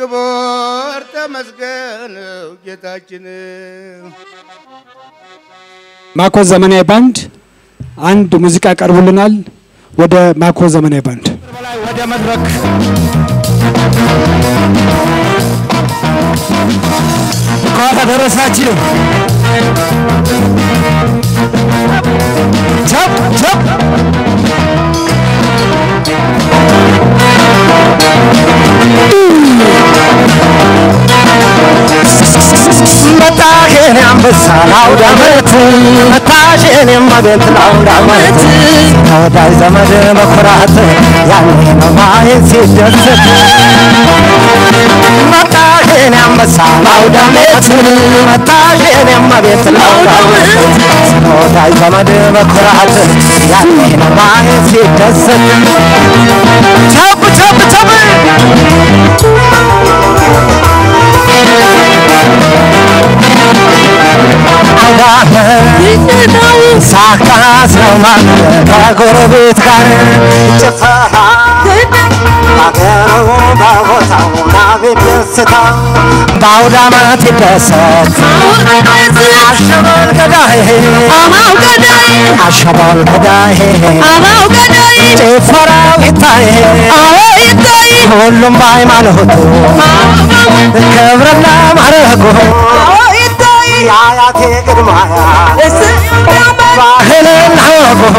ክቡር ተመስገን ጌታችን ማኮ ዘመናዊ ባንድ አንድ ሙዚቃ ያቀርቡልናል። ወደ ማኮ ዘመናዊ ባንድ በላይ ወደ መድረክ እንኳን አደረሳችሁ። ቸፕ ቸፕ መጣሽን አንበሳ ለአውደ ዓመት መጣሽን የማቤት ለአውደ ዓመት ተወዳጅ ዘመድ በኩራት ያኔ ነው ማየት ሲደሰት መጣሽን አንበሳ ለአውደ ዓመት መጣሽን የማቤት ለአውደ ዓመት ተወዳጅ ዘመድ በኩራት ያኔ ነው ማየት ሲደሰት ቸብ ቸብ ቸብ ሳካስ ነው ማለት ከጎረቤት ጋር ጭፈራ ባገሩ በቦታው ናቤት ደስታ በአውደ ዓመት ይደሰት አሸበል ገዳይ አሸበል ገዳይ ጭፈራው ይታይ ሁሉም በሃይማኖቱ ክብርና ማረጉ የአያቴ ቅድመ አያት ባህልና ወጉ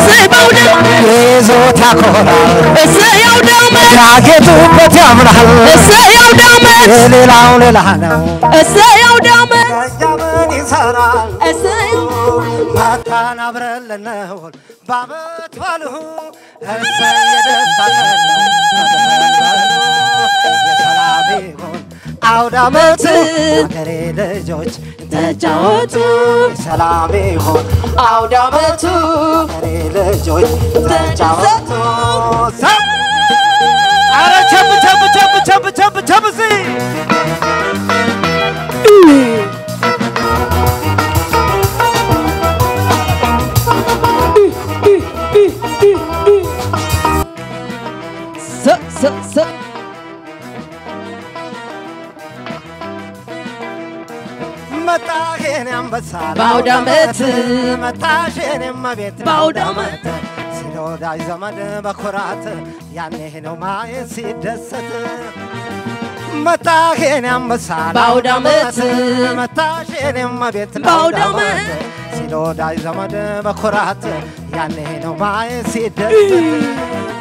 ይዞት ያኮራል ያጌጡበት ያምራል የሌላው ሌላ ነው ደጃምን ይሰራል መታን አብረን ልንውል በዓመት በዓሉ እሰይ የደስታ ቀን ነው የሰላም ይሁን አውደ ዓመት አገሬ ልጆች ተጫወቱ ሰላም ይሁን አውደ ዓመቱ አገሬ ልጆች ተጫወቱ ሰብ አረ ቸብ ቸብ ቸብ ቸብ ቸብ ቸብ ሲ መጣሽን አንበሳ በአውደ ዓመት መጣሽን እመቤት በአውደ ዓመት ስለ ወዳጅ ዘመድ በኩራት ያኔ ነው ማየት ሲደሰት መጣሽን አንበሳ በአውደ ዓመት መጣሽን እመቤት በአውደ ዓመት ስለ ወዳጅ ዘመድ በኩራት ያኔ ነው ማየት ሲደሰት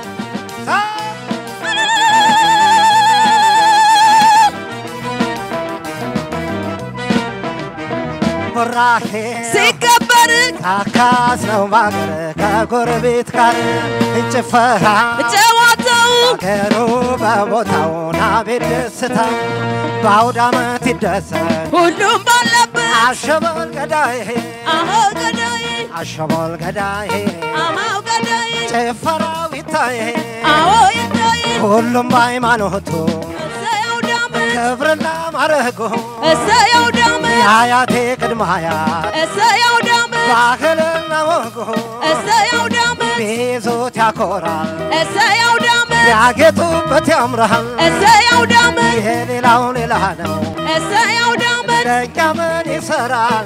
ቡራኬ ሲከበር ካካስ ነው ባገር ከጎረቤት ጋር ጭፈራ ጨዋታው አገሩ በቦታው ናቤት ደስታ በአውደ ዓመት ይደሰት ሁሉም ባለበት አሸበል ገዳይ አሆ ገዳይ አሸበል ገዳይ አማው ገዳይ ጭፈራው ይታይ አዎ ይታይ ሁሉም በሃይማኖቱ እሰየው ዳመት ክብርና ማረጉ እሰየው ዳመት የአያቴ ቅድመ አያት እሰየው ዳመት ባህልና ወጉ እሰየው ዳመት ቢይዙት ያኮራል እሰየው ዳመት ያጌጡበት ያምራል እሰየው ዳመት ይሄ ሌላው ሌላ ነው እሰየው ዳመት ደጃ ምን ይሰራል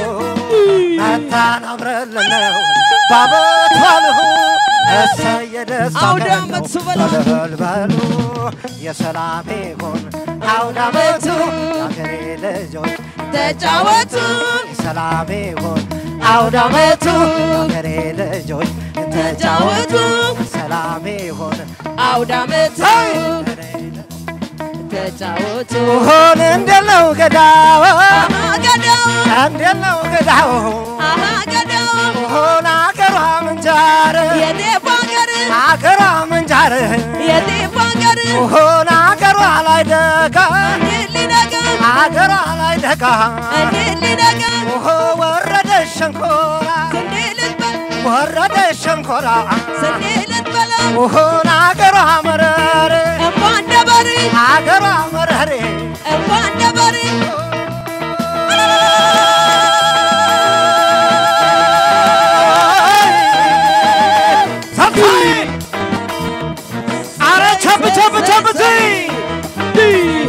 መታን አብረን ልንው ባበት ባልሁ እሰይ የደስታ አውደ ቀን ነው። ዓመቱ በሉ። እልል በሉ የሰላም ይሁን አውደ ዓመቱ የአገሬ ልጆች ተጫወቱ የሰላም ይሁን አውደ ዓመቱ የአገሬ ልጆች ተጫወቱ ሰላም ይሁን አውደ ዓመቱ ሄይ! ተጫወቱ ሆን እንደለው ገዳው ገዳው እንደለው ገዳው አሃ ገዳው ሆን አገሯ ምንጃር የጤፍ ሀገር አገሯ ምንጃር የጤፍ ሀገር ሆን አገሯ ላይ ደጋ እንዴት ሊነጋ አገሯ ላይ ደጋ እንዴት ሊነጋ ሆ ወረደ ሸንኮራ ስንዴ ልትበላ ወረደ ሸንኮራ ስንዴ ልትበላ ሆን አገሯ መረር እንኳ እንደ በሬ አገሯ መረሬ እንኳ እንደ በሬ ሰፋይ አረ ቸብ ቸብ ቸብ ሲ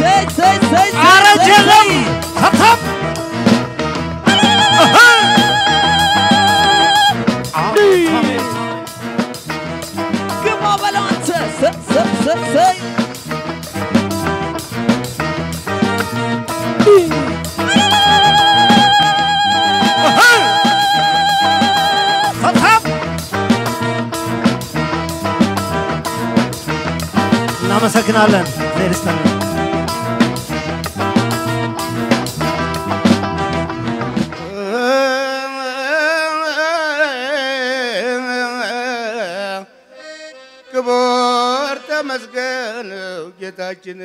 ሰይ ሰይ ሰይ አረጀ የለም ተብተብ ግባ በለው አንተ ሰይ ሰይ ሰይ ሰይ ተብተብ እናመሰግናለን። እግዚአብሔር ይስጥልን። ክቡር ተመስገን ጌታችን